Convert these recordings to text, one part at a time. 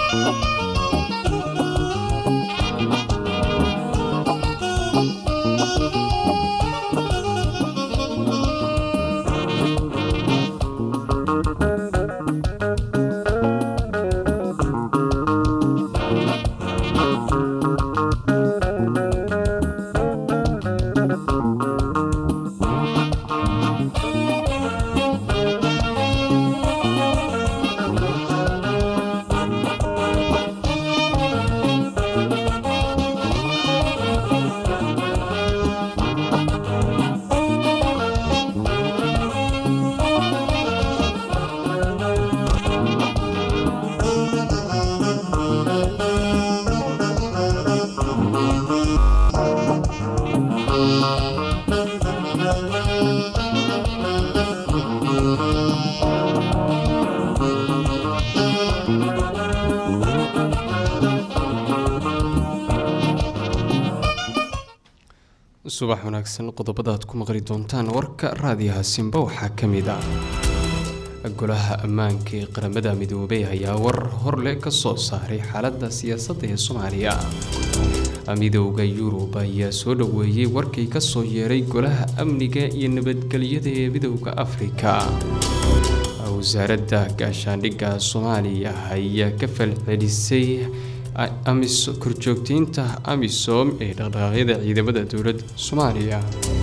subax wanaagsan qodobada aad ku maqli doontaan warka raadiyaha simba waxaa ka mid ah golaha ammaanka ee qaramada midoobay ayaa war horle ka soo saaray xaaladda siyaasadda ee soomaaliya midowda yurub ayaa soo dhoweeyey warkii kasoo yeeray golaha amniga iyo nabadgelyada ee midowda afrika wasaaradda gaashaandhigga soomaaliya ayaa ka falcelisay korjoogteynta amisom ee dhaqdhaqaaqyada ciidamada dowladda soomaaliya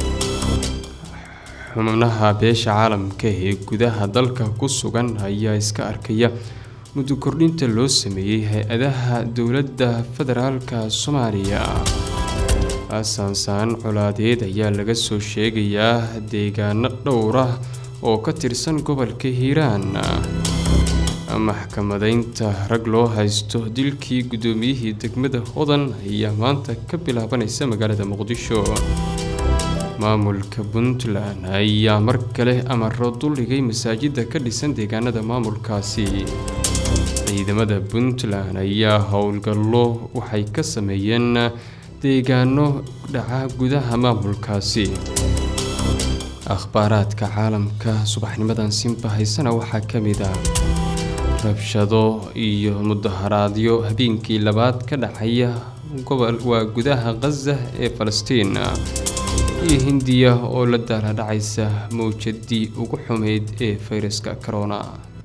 xubnaha beesha caalamka ee gudaha dalka ku sugan ayaa iska arkaya muddo kordhinta loo sameeyey hay-adaha dowladda federaalka soomaaliya saansaan colaadeed ayaa laga soo sheegayaa deegaano dhowra oo ka tirsan gobolka hiiraan maxkamadeynta rag loo haysto dilkii guddoomiyihii degmada hodan ayaa maanta ka bilaabanaysa magaalada muqdisho maamulka puntland ayaa mar kale amaro duldhigay masaajida ka dhisan deegaanada maamulkaasi ciidamada puntland ayaa howlgallo waxay ka sameeyeen deegaano dhaca gudaha maamulkaasi akhbaaraadka caalamka subaxnimadan simba haysana waxaa ka mid ah rabshado iyo mudaharaadyo habeenkii labaad ka dhacaya gobol waa gudaha khaza ee falastiin iyo hindiya oo la daaladhacaysa mawjadii ugu xumeyd ee fayraska corona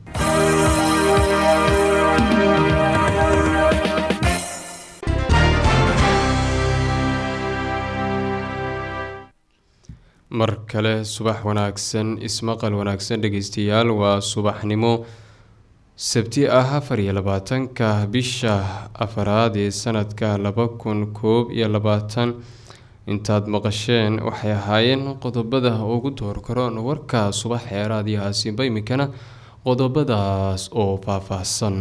mar kale subax wanaagsan ismaqal wanaagsan dhegeystayaal waa subaxnimo sabti ah afar iyo labaatanka bisha afaraad ee sanadka laba kun koob iyo labaatan intaad maqasheen waxay ahaayeen qodobada ugu door karoon warka subax ee raadiyahaasiba iminkana qodobadaas oo faahfaahsan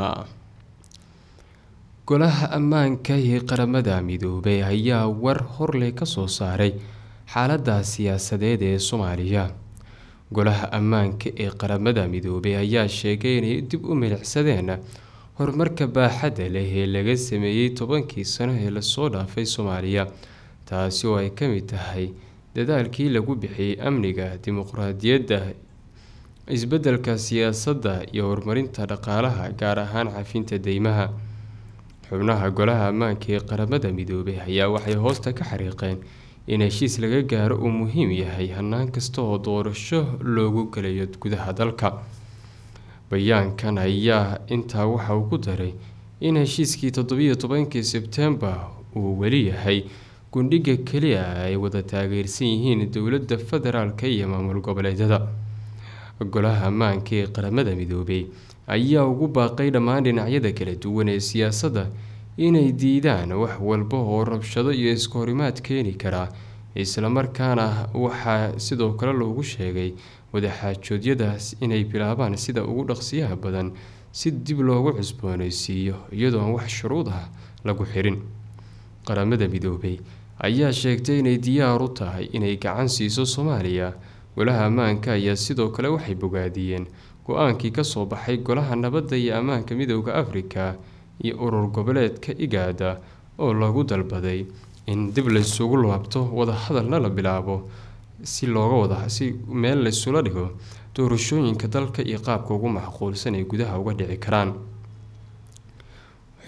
golaha ammaanka ee qaramada midoobay ayaa war horley kasoo saaray xaalada siyaasadeed ee soomaaliya golaha ammaanka ee qaramada midoobay ayaa sheegay inay dib u milicsadeen horumarka baaxadda leh ee laga sameeyey tobankii sano ee lasoo dhaafay soomaaliya taasi oo ay ka mid tahay dadaalkii lagu bixiyey amniga dimuqraadiyadda isbeddelka siyaasadda iyo horumarinta dhaqaalaha gaar ahaan cafinta deymaha xubnaha golaha ammaanka ee qaramada midoobay ayaa waxay hoosta ka xariiqeen in heshiis laga gaaro uu muhiim yahay hanaan kasta oo doorasho loogu galayo gudaha dalka bayaankan ayaa intaa waxa uu ku daray in heshiiskii toddobiyo tobankii sebtembar uu weli yahay gundhiga keliya ay wada taageersan yihiin dowladda federaalka iyo maamul goboleedyada golaha ammaanka ee qaramada midoobay ayaa ugu baaqay dhammaan dhinacyada kala duwan ee siyaasadda inay diidaan wax walba oo rabshado iyo isku horimaad keeni karaa islamarkaana waxaa sidoo kale loogu sheegay wadaxaajoodyadaas inay bilaabaan sida ugu dhaqsiyaha badan si dib loogu cusbooneysiiyo iyadoo aan wax shuruud ah lagu xirin qaramada midoobay ayaa sheegtay inay diyaar u tahay inay gacan siiso soomaaliya golaha ammaanka ayaa sidoo kale waxay bogaadiyeen go-aankii kasoo baxay golaha nabadda iyo ammaanka midooda afrika iyo urur goboleedka igaada oo lagu dalbaday in dib laysugu laabto wadahadalna la bilaabo si looga wada si meel laysula dhigo doorashooyinka dalka iyo qaabka ugu macquulsan ay gudaha uga dhici karaan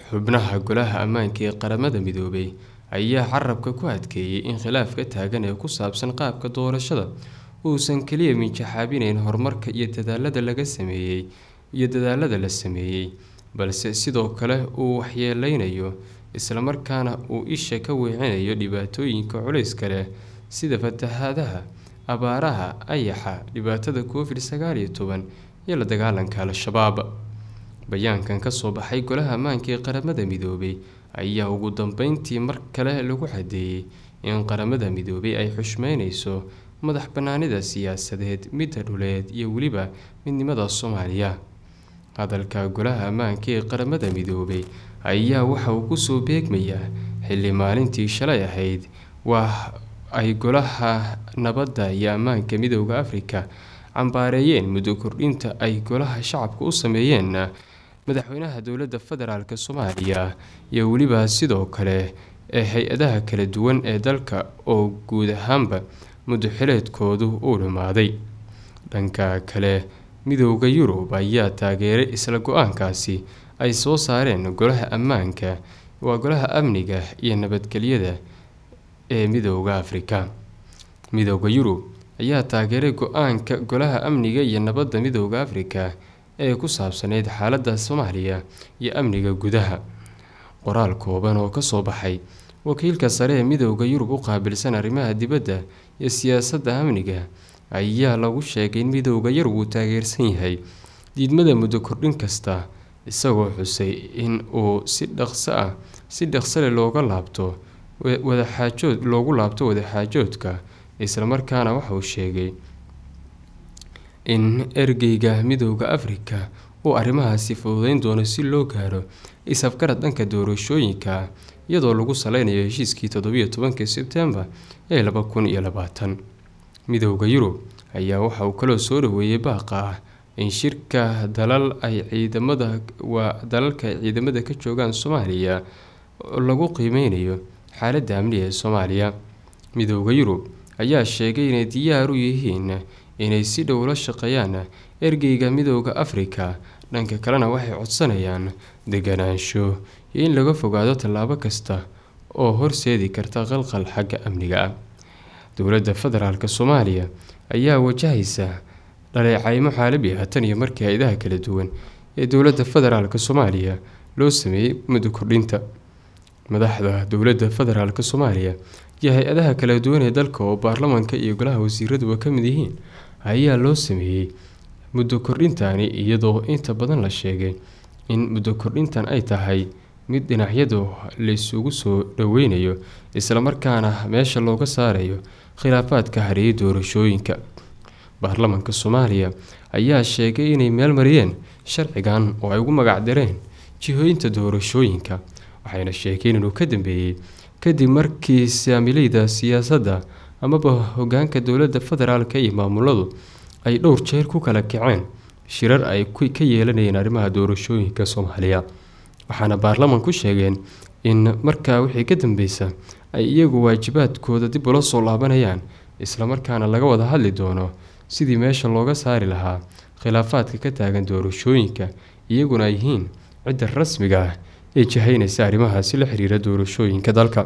xubnaha golaha ammaanka ee qaramada midoobay ayaa carabka ku adkeeyey in khilaafka taagan ee ku saabsan qaabka doorashada uusan keliya minjaxaabinayn horumarka iyo dadaalada laga sameeyey iyo dadaalada la sameeyey balse sidoo kale uu waxyeeleynayo islamarkaana uu isha ka weecinayo dhibaatooyinka culayska leh sida fatahaadaha abaaraha ayaxa dhibaatada covid sagaal iyo toban iyo la dagaalanka al-shabaab bayaankan kasoo baxay golaha ammaanka ee qaramada midoobay ayaa ugu dambeyntii mar kale lagu cadeeyey in qaramada midoobay ay xushmeyneyso madax banaanida siyaasadeed midda dhuleed iyo weliba midnimada soomaaliya hadalka golaha ammaanka ee qaramada midoobay ayaa waxa uu kusoo beegmayaa xilli maalintii shalay ahayd waa ay golaha nabadda iyo ammaanka midooda afrika cambaareeyeen muddo kordhinta ay golaha shacabka u sameeyeen madaxweynaha dowladda federaalk soomaaliya iyo weliba sidoo kale ee hay-adaha kala duwan ee dalka oo guud ahaanba muddo xileedkoodu uu dhumaaday dhanka kale midooda yurub ayaa taageeray isla go-aankaasi ay soo saareen golaha ammaanka waa golaha amniga iyo nabadgelyada ee midooda afrika midooda yurub ayaa taageeray go-aanka golaha amniga iyo nabadda midooda afrika ee ku saabsaneyd xaaladda soomaaliya iyo amniga gudaha qoraal kooban oo kasoo baxay wakiilka sare ee midooda yurub u qaabilsan arrimaha dibadda iyo siyaasadda amniga ayaa lagu sheegay in midooda yurub uu taageersan yahay diidmada muddo kordhin kasta isagoo xusay in uu si dhaqso ah si dhaqsale looga laabto wadaxaajood loogu laabto wadaxaajoodka islamarkaana waxa uu sheegay in ergeyga midooda afrika uu arrimahaasi fududeyn doono si loo gaaro is-afgarad dhanka doorashooyinka iyadoo lagu saleynayo heshiiskii toddobiyo tobankii sebtembar ee laba kun iyo labaatan midooda yurub ayaa waxa uu kaloo soo dhaweeyey baaqa ah in shirka dalal ay ciidamada waa dalalka ay ciidamada ka joogaan soomaaliya lagu qiimeynayo xaaladda amniga ee soomaaliya midooda yurub ayaa sheegay inay diyaar u yihiin inay si dhow la shaqeeyaan ergeyga midooda afrika dhanka kalena waxay codsanayaan deganaansho iyo in laga fogaado tallaabo kasta oo horseedi karta qalqal xagga amniga ah dowladda federaalk soomaaliya ayaa wajahaysa dhaleecaymo caalami ah tan iyo markii hay-adaha kala duwan ee dowladda federaalk soomaaliya loo sameeyey muddo kordhinta madaxda dowladda federaalk soomaaliya iyo hay-adaha kala duwan ee dalka oo baarlamanka iyo golaha wasiiraduba ka mid yihiin ayaa loo sameeyey muddo kordhintani iyadoo inta badan la sheegay in muddo kordhintan ay tahay mid dhinacyadu laysugu soo dhoweynayo islamarkaana meesha looga saarayo khilaafaadka hareeyay doorashooyinka baarlamanka soomaaliya ayaa sheegay inay meel mariyeen sharcigan oo ay ugu magacdareen jihooyinta doorashooyinka waxayna sheegeen inuu ka dambeeyey kadib markii saamileyda siyaasadda amaba hogaanka dowladda federaalk iyo maamuladu ay dhowr jeer ku kala kaceen shirar ay ka yeelanayeen arrimaha doorashooyinka soomaaliya waxaana baarlamanku sheegeen in markaa wixii ka dambeysa ay iyagu waajibaadkooda dib ula soo laabanayaan islamarkaana laga wada hadli doono sidii meesha looga saari lahaa khilaafaadka ka taagan doorashooyinka iyaguna ay yihiin cidda rasmiga ah ee jihaynaysa arrimahaasi la xiriira doorashooyinka dalka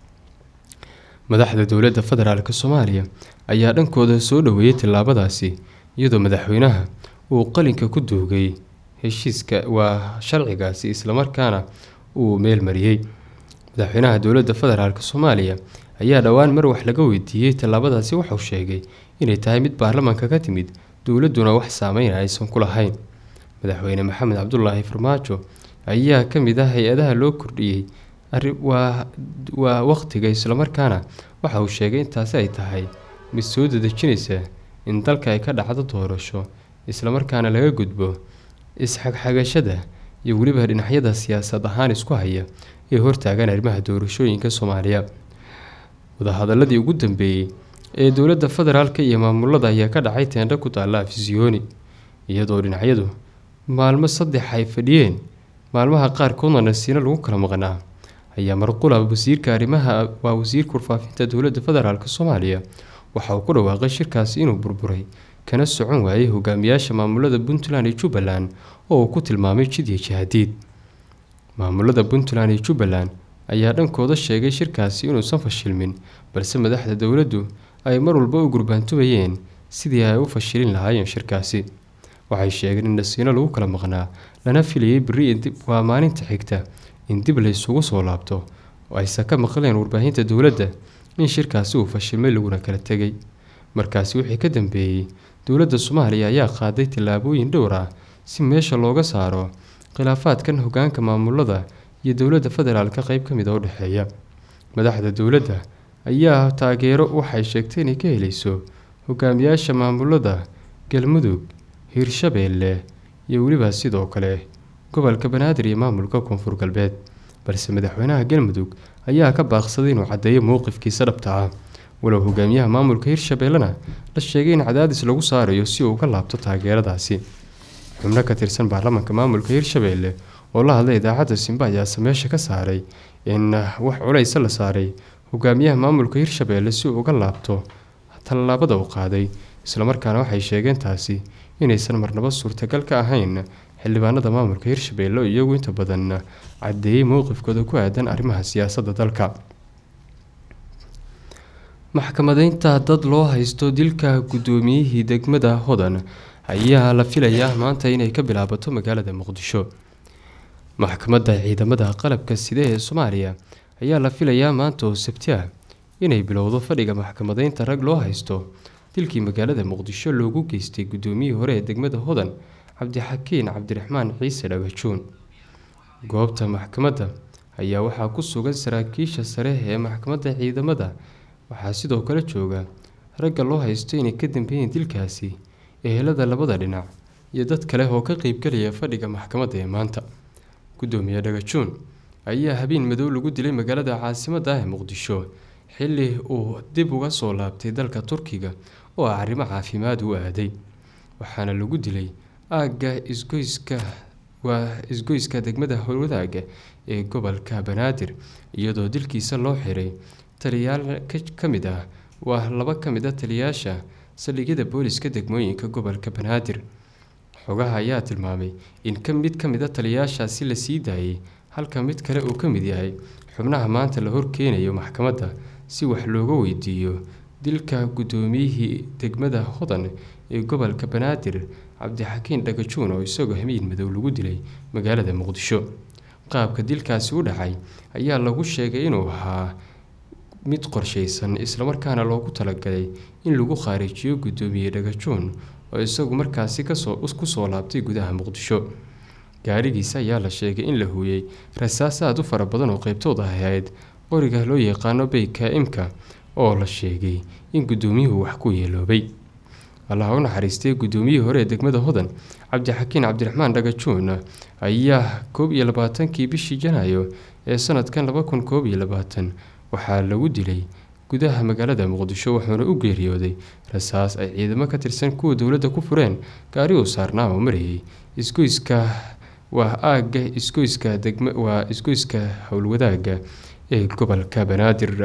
madaxda dowladda federaalk soomaaliya ayaa dhankooda soo dhaweeyey tillaabadaasi iyadoo madaxweynaha uu qalinka ku duugay heshiiska waa sharcigaasi islamarkaana uu meel mariyey madaxweynaha dowladda federaalk soomaaliya ayaa dhowaan mar wax laga weydiiyey tallaabadaasi wuxuu sheegay inay tahay mid baarlamanka ka timid dowladduna wax saameyn aysan ku lahayn madaxweyne maxamed cabdulaahi farmaajo ayaa ka mid ah hay-adaha loo kordhiyey waa waa waqtiga islamarkaana waxa uu sheegay intaasi ay tahay mid soo dadejinaysa in dalka ay ka dhacdo doorasho islamarkaana laga gudbo is-xagxagashada iyo weliba dhinacyada siyaasad ahaan isku haya ee hortaagan arrimaha doorashooyinka soomaaliya wadahadaladii ugu dambeeyey ee dowladda federaalk iyo maamulada ayaa ka dhacay teendho ku taalla afisyooni iyadoo dhinacyadu maalmo saddex ay fadhiyeen maalmaha qaarkoodna nasiino lagu kala maqnaa ayaa marqula wasiirka arrimaha waa wasiirka warfaafinta dowladda federaalk soomaaliya waxa uu ku dhawaaqay shirkaasi inuu burburay kana socon waayay hogaamiyaasha maamulada puntland iyo jubbaland oo uu ku tilmaamay jid iyo jahadiid maamulada puntland iyo jubbaland ayaa dhankooda sheegay shirkaasi inuusan fashilmin balse madaxda dowladdu ay mar walba u gurbaantubayeen sidii ay u fashilin lahaayeen shirkaasi waxay sheegeen in dhasiino lagu kala maqnaa lana filayay beri waa maalinta xigta in dib la isugu soo laabto oo aysan ka maqleen warbaahinta dowladda in shirkaasi uu fashilmay laguna kala tegay markaasi wixii ka dambeeyey dowladda soomaaliya ayaa qaaday tallaabooyin dhowr ah si meesha looga saaro khilaafaadkan hogaanka maamulada iyo dowladda federaalka qeyb ka mid a u dhexeeya madaxda dowladda ayaa taageero waxay sheegtay inay ka helayso hogaamiyaasha maamulada galmudug hiirshabeelle iyo weliba sidoo kale gobolka banaadir iyo maamulka koonfur galbeed balse madaxweynaha galmudug ayaa ka baaqsaday inuu caddeeyo mowqifkiisa dhabta ah walow hogaamiyaha maamulka hiirshabeellena la sheegay in cadaadis lagu saarayo si uu ka laabto taageeradaasi xubno ka tirsan baarlamaanka maamulka hiirshabeelle oo la hadlay idaacadda simba ayaase meesha ka saaray in wax culaysa la saaray hogaamiyaha maamulka hiirshabeelle si uu uga laabto tallaabada uu qaaday islamarkaana waxay sheegeen taasi inaysan marnabo suurtagal ka ahayn xildhibaanada maamulka hiirshabeelle oo iyagu inta badan caddeeyey mowqifkooda ku aadan arrimaha siyaasadda dalka maxkamadeynta dad loo haysto dilka guddoomiyihii degmada hodan ayaa la filayaa maanta inay ka bilaabato magaalada muqdisho maxkamadda ciidamada qalabka side ee soomaaliya ayaa la filayaa maanta oo sabti ah inay bilowdo fadhiga maxkamadeynta rag loo haysto dilkii magaalada muqdisho loogu geystay guddoomiyihii hore ee degmada hodan cabdixakiin cabdiraxmaan ciise dhagajuun goobta maxkamadda ayaa waxaa ku sugan saraakiisha sare ee maxkamadda ciidamada waxaa sidoo kale jooga ragga loo haysto inay ka dambeeyeen dilkaasi ehelada labada dhinac iyo dad kale oo ka qeybgelaya fadhiga maxkamadda ee maanta guddoomiye dhagajuun ayaa habeen madow lagu dilay magaalada caasimadda ah ee muqdisho xilli uu dib uga soo laabtay dalka turkiga oo ah arrimo caafimaad u aaday waxaana lagu dilay aagga isgoyska waa isgoyska degmada howlwadaaga ee gobolka banaadir iyadoo dilkiisa loo xiray taliyaal ka mid ah waa laba ka mid a taliyaasha saldhigyada booliska degmooyinka gobolka banaadir xogaha ayaa tilmaamay in ka mid ka mid a taliyaashaasi la sii daayay halka mid kale uu ka mid yahay xubnaha maanta la horkeenayo maxkamadda si wax looga weydiiyo dilka guddoomiyihii degmada hodan ee gobolka banaadir cabdixakiin dhagajuun oo isagoo hamiin madow lagu dilay magaalada muqdisho qaabka dilkaasi u dhacay ayaa lagu sheegay inuu ahaa mid qorshaysan islamarkaana loogu talagalay in lagu khaarijiyo guddoomiye dhagajuun oo isagu markaasi kasoo kusoo laabtay gudaha muqdisho gaarigiisa ayaa la sheegay in la huuyey rasaas aada u fara badan oo qeybtooda ahayd qoriga loo yaqaano beyka imka oo la sheegay in guddoomiyuhu wax ku yeeloobay allaha u naxariistay guddoomiyihii hore ee degmada hodan cabdixakiin cabdiraxmaan dhagajuun ayaa koob iyo labaatankii bishii janaayo ee sanadkan laba kun koob iyo labaatan waxaa lagu dilay gudaha magaalada muqdisho wuxuuna u geeriyooday rasaas ay ciidamo ka tirsan kuwa dowladda ku fureen gaari uu saarnaa oo marayay isgoyska waa aagga isgoyska degma waa isgoyska howlwadaaga ee gobolka banaadir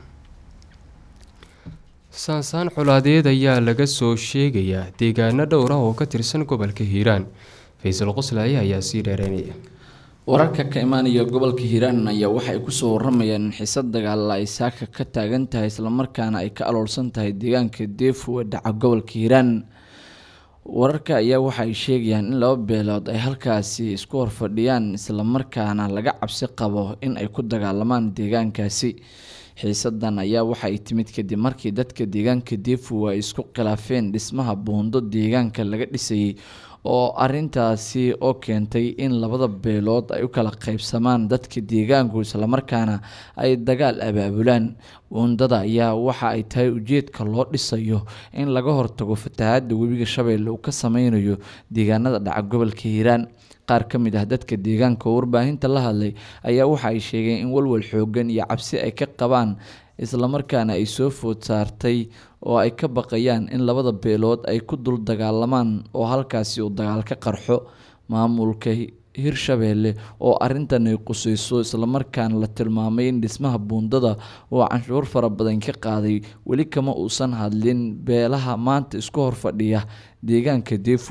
saansaan colaadeed ayaa laga soo sheegayaa deegaano dhowr ah oo ka tirsan gobolka hiiraan faysal qoslaaye ayaa sii dheereynaya wararka ka imaanaya gobolka hiiraan ayaa waxay kusoo waramayaan in xiisad dagaalla ay saaka ka taagan tahay islamarkaana ay ka aloolsan tahay deegaanka deefu ee dhaca gobolka hiiraan wararka ayaa waxa ay sheegayaan in laba beelood ay halkaasi isku horfadhiyaan islamarkaana laga cabsi qabo in ay ku dagaalamaan deegaankaasi xiisadan ayaa waxa ay timid kadib markii dadka deegaanka deefu ay isku khilaafeen dhismaha buundo deegaanka laga dhisayay oo arintaasi oo keentay in labada beelood ay u kala qaybsamaan dadka deegaanku islamarkaana ay dagaal abaabulaan buundada ayaa waxa ay tahay ujeedka loo dhisayo in laga hortago fatahaada webiga shabeelle uu ka sameynayo deegaanada dhaca gobolka hiiraan qaar ka mid ah dadka deegaanka oo warbaahinta la hadlay ayaa waxa ay sheegeen in walwal xoogan iyo cabsi ay ka qabaan islamarkaana ay soo food saartay oo ay ka baqayaan in labada beelood ay ku dul dagaalamaan oo halkaasi uu dagaal ka qarxo maamulka hirshabeelle oo arintan ay qusayso islamarkaana la tilmaamay in dhismaha buundada oo canshuur fara badan ka qaaday weli kama uusan hadlin beelaha maanta isku horfadhiya deegaanka deefu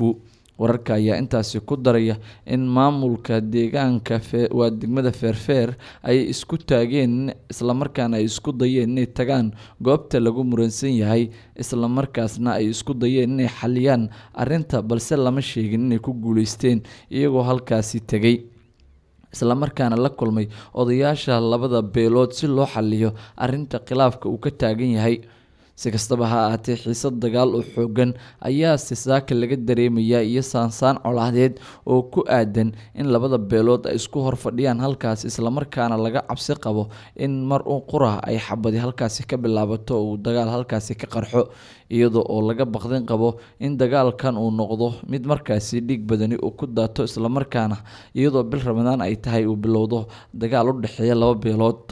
wararka ayaa intaasi ku daraya in maamulka deegaanka waa degmada feerfeer ay isku taageen islamarkaana ay isku dayeen inay tagaan goobta lagu muransan yahay islamarkaasna ay isku dayeen inay xaliyaan arinta balse lama sheegin inay ku guuleysteen iyagoo halkaasi tegay islamarkaana la kulmay odayaasha labada beelood si loo xaliyo arinta khilaafka uu ka taagan yahay si kastaba ha ahaatee xiisad dagaal oo xoogan ayaa sisaaka laga dareemayaa iyo saansaan colaadeed oo ku aadan in labada beelood ay isku horfadhiyaan halkaas islamarkaana laga cabsi qabo in mar u qura ay xabadi halkaasi ka bilaabato uu dagaal halkaasi ka qarxo iyadoo oo laga baqdin qabo in dagaalkan uu noqdo mid markaasi dhiig badani uu ku daato islamarkaana iyadoo bil ramadaan ay tahay uu bilowdo dagaal u dhexeeya laba beelood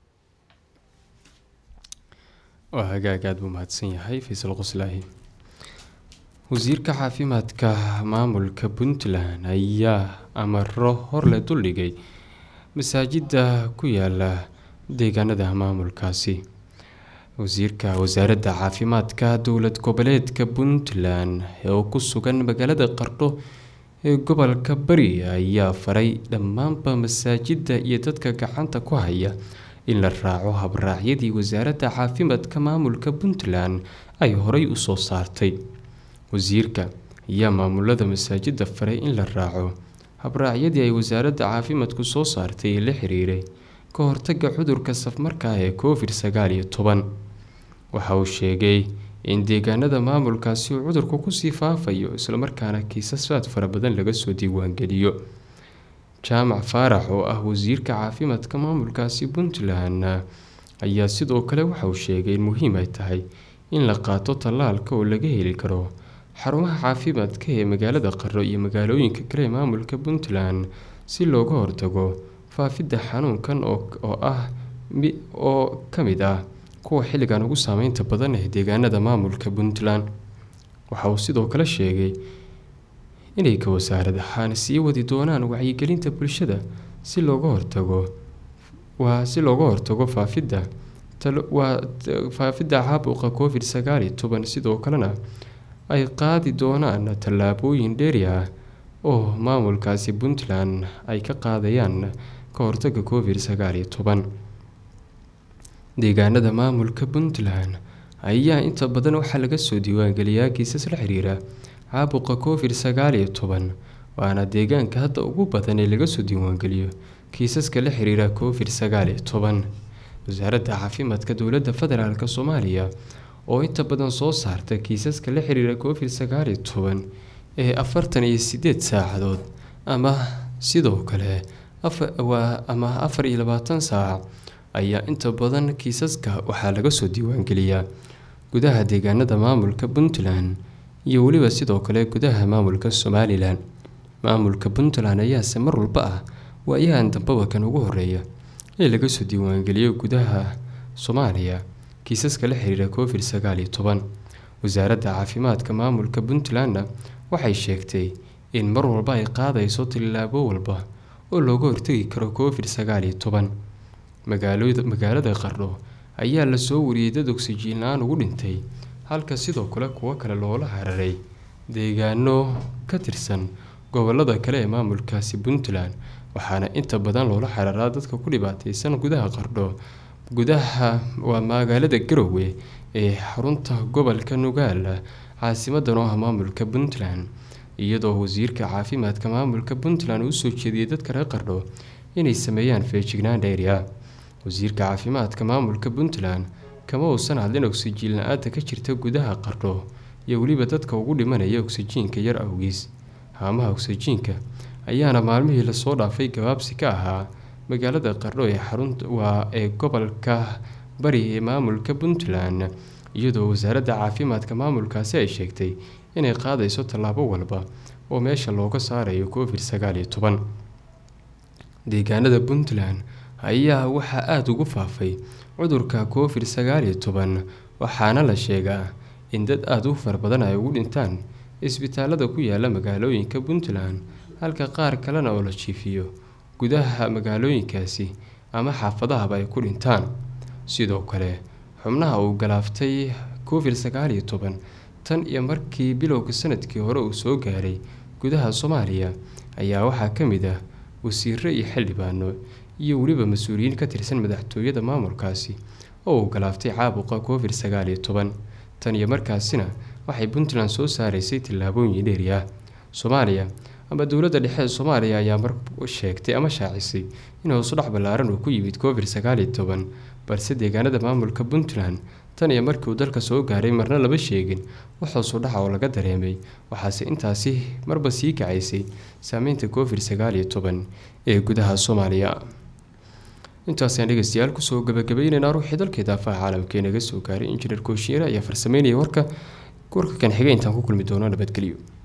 waa hagaag aada buu mahadsan yahay faysal qoslaahi wasiirka caafimaadka maamulka puntland ayaa amaro horle duldhigay masaajida ku yaala deegaanada maamulkaasi wasiirka wasaaradda caafimaadka dowlad goboleedka puntland oo ku sugan magaalada qardho ee gobolka bari ayaa faray dhammaanba masaajida iyo dadka gacanta ku haya in la raaco habraacyadii wasaaradda caafimaadka maamulka puntland ay horey usoo saartay wasiirka ayaa maamulada masaajida faray in la raaco habraacyadii ay wasaaradda caafimaadku soo saartay ee la xiriiray ka hortaga cudurka safmarka ee covid sagaal iyo toban waxa uu sheegay in deegaanada maamulkaasi uu cudurku kusii faafayo islamarkaana kiisasaad fara badan laga soo diiwaangeliyo jaamac faarax oo ah wasiirka caafimaadka maamulkaasi puntland ayaa sidoo kale waxa uu sheegay in muhiim ay tahay in la qaato tallaalka oo laga heli karo xarumaha caafimaadka ee magaalada qaro iyo magaalooyinka kale ee maamulka puntland si looga hortago faafidda xanuunkan oo ah oo ka mid ah kuwa xilligan ugu saameynta badan ee deegaanada maamulka puntland waxa uu sidoo kale sheegay inay ka wasaarad ahaan sii wadi doonaan wacyigelinta bulshada si looga hortago waa si looga hortago faafidda waa faafidda caabuqa covid sagaal iyo toban sidoo kalena ay qaadi doonaan tallaabooyin dheeri ah oo maamulkaasi puntland ay ka qaadayaan ka hortaga covid sagaal iyo toban deegaanada maamulka puntland ayaa inta badan waxaa laga soo diiwaangeliyaa kiisas la xiriira caabuqa covid sagaal iyo toban waana deegaanka hadda ugu badan ee laga soo diiwaangeliyo kiisaska la xiriira covid sagaal iyo toban wasaaradda caafimaadka dowladda federaalk soomaaliya oo inta badan soo saarta kiisaska la xiriira covid sagaal iyo toban ee afartan iyo sideed saacadood ama sidoo kale waa ama afar iyo labaatan saac ayaa inta badan kiisaska waxaa laga soo diiwaangeliyaa gudaha deegaanada maamulka puntland iyo weliba sidoo kale gudaha maamulka somalilan maamulka puntland ayaase mar walba ah waayahan dambaba kan ugu horeeya ee laga soo diiwaangeliyo gudaha soomaaliya kiisaska la xiriira covid sagaal iyo toban wasaaradda caafimaadka maamulka puntlandna waxay sheegtay in mar walba ay qaadayso tillaabo walba oo looga hortegi karo covid sagaal iyo toban magaalada qardho ayaa lasoo wariyey dad ogsijiin la-aan ugu dhintay halka sidoo kale kuwo kale loola hararay deegaano ka tirsan gobolada kale ee maamulkaasi puntland waxaana inta badan loola xararaa dadka ku dhibaateysan gudaha qardho gudaha waa magaalada garowe ee xarunta gobolka nugaal caasimadan oo ah maamulka puntland iyadoo wasiirka caafimaadka maamulka puntland uu soo jeediyey dadka reer qardho inay sameeyaan feejignaan dheeri ah wasiirka caafimaadka maamulka puntland kama uusan hadlin ogsijiin la-aanta ka jirta gudaha qardho iyo weliba dadka ugu dhimanaya ogsijiinka yar awgiis haamaha ogsijiinka ayaana maalmihii lasoo dhaafay gabaabsi ka ahaa magaalada qardho ee xarunta waa ee gobolka bari ee maamulka puntland iyadoo wasaaradda caafimaadka maamulkaasi ay sheegtay inay qaadayso tallaabo walba oo meesha looga saarayo covid sagaal iyo toban deegaanada puntland ayaa waxaa aada ugu faafay cudurka covid sagaal iyo toban waxaana la sheegaa in dad aada u fara badan ay ugu dhintaan isbitaalada ku yaala magaalooyinka puntland halka qaar kalena oo la jiifiyo gudaha magaalooyinkaasi ama xaafadahaba ay ku dhintaan sidoo kale xubnaha uu galaaftay covid sagaal iyo toban tan iyo markii bilowga sanadkii hore uu soo gaaray gudaha soomaaliya ayaa waxaa ka mid ah wasiiro iyo xildhibaano iyo weliba mas-uuliyiin ka tirsan madaxtooyada maamulkaasi oo uu galaaftay caabuqa covid sagaal iyo toban tan iyo markaasina waxay puntland soo saaraysay tillaabooyin dheeri ah soomaaliya ama dowladda dhexe ee soomaaliya ayaa mar sheegtay ama shaacisay in hoosudhac ballaaran uu ku yimid covid sagaal iyo toban balse deegaanada maamulka puntland tan iyo markii uu dalka soo gaaray marna lama sheegin wax hoosudhaca oo laga dareemay waxaase intaasi marba sii kacaysay saameynta covid sagaal iyo toban ee gudaha soomaaliya intaasaan dhegeystayaal kusoo gabagabayneynaa ruuxii dalkeeda afaha caalamka ee naga soo gaaray injineer kooshiyeere ayaa farsameynaya warka warka kan xigay intaan ku kulmi doono nabadgelyo